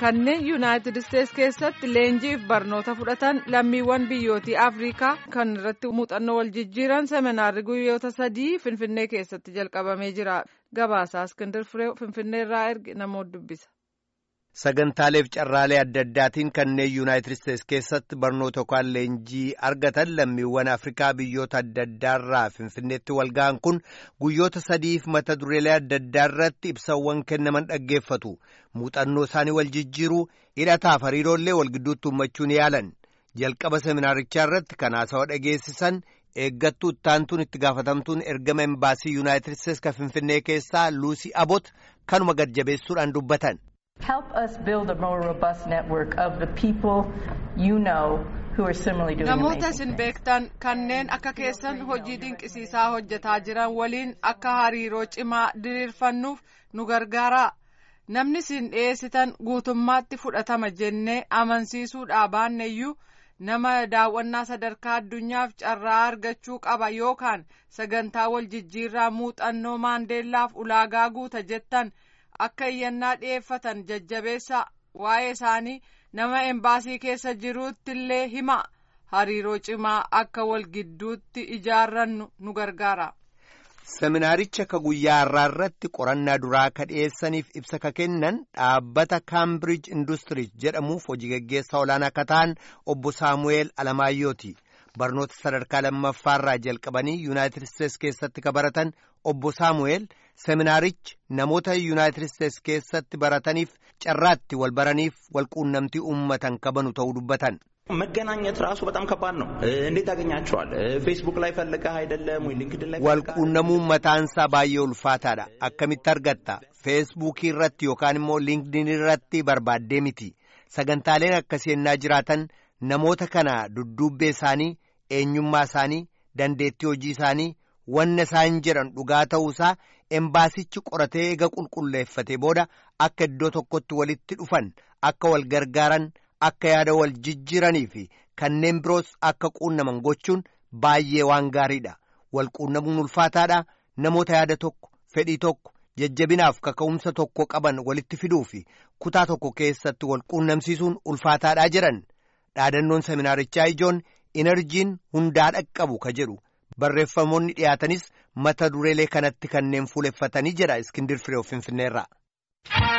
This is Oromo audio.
kanneen yuunaayitid isteets keessatti leenjiif barnoota fudhatan lammiiwwan biyyootii afrikaa kan irratti muuxannoo wal jijjiiran seminaarri guyyoota sadii finfinnee keessatti jalqabamee jira gabaasaa iskindir firee finfinneerraa erge namoota dubbisa. sagantaaleef carraalee adda addaatiin kanneen yuunaayitid isteets keessatti barnoota yookaan leenjii argatan lammiiwwan afrikaa biyyoota adda addaarraa finfinneetti walga'an kun guyyoota sadiif mata dureelee adda addaarratti ibsawwan kennaman dhaggeeffatu muuxannoo isaanii wal jijjiiruu hidhataaf hariiroollee wal gidduutti uummachuun yaalan jalqaba seminaarichaa irratti kan haasawaa dhageessisan eeggattuu ittaantuun itti gaafatamtuun ergama embaasii yuunaayitid isteets kan finfinnee keessaa luusii abot kanuma gad-jabeessuudhaan dubbatan. Help us build a more robust network of the people you know who are similarly doing Namoota isin beektan kanneen akka keessan hojii dinqisiisaa hojjetaa jiran waliin akka hariiroo cimaa diriirfannuuf nu gargaara. Namni isin dhiyeessitan guutummaatti fudhatama jennee amansiisuudhaa baanneyyuu nama daawwannaa sadarkaa addunyaaf carraa argachuu qaba yookaan sagantaa wal jijjiirraa muuxannoo maandeellaaf ulaagaa guuta jettan. akka iyyannaa dhi'eeffatan jajjabeessa waa'ee isaanii nama embaasii keessa jiruutti illee hima hariiroo cimaa akka wal gidduutti ijaarrannu nu gargaara. seminaaricha ka guyyaa har'aa irratti qorannaa duraa ka dhiyeessaniif ibsa ka kennan dhaabbata kaambiriij industiriis jedhamuuf hojii gaggeessaa olaanaa ka ta'an obbo saamu'eel alamaayyooti barnoota sadarkaa lammaffaarraa jalqabanii yuunaayitid isteets keessatti ka baratan obbo saamu'eel seminaarichi namoota yuunaayitid isteets keessatti barataniif carraatti wal baraniif wal quunnamtii uummatan kabanu ta'uu dubbatan. መገናኘት ራሱ በጣም ከባድ ነው። እንዴት ያገኛቸዋል? ፌስቡክ ላይ ፈልገህ አይደለም ወይ ሊንክድን ላይ wal quunnamuun mataansaa baay'ee ulfaataadha akkamitti argatta feesbuukii irratti yookaan immoo linkdin irratti barbaaddee miti sagantaaleen akkasii ennaa jiraatan namoota kana dudduubbee isaanii eenyummaa isaanii dandeettii hojii isaanii wanna isaan jedhan dhugaa ta'uusaa embaasichi qoratee eega qulqulleeffate booda akka iddoo tokkotti walitti dhufan akka wal gargaaran akka yaada wal jijjiiranii fi kanneen biroos akka quunnaman gochuun baay'ee waan gaariidha wal quunnamuun ulfaataadha namoota yaada tokko fedhii tokko jajjabinaaf kaka'umsa tokko qaban walitti fiduu fi kutaa tokko keessatti wal quunnamsiisuun ulfaataadhaa jedhan dhaadannoon seminaarichaa ijoon inerjiin hundaa dhaqqabu ka jedhu barreeffamoonni dhiyaatanis mata dureelee kanatti kanneen fuuleffatanii jedha iskindir firee finfinneerraa.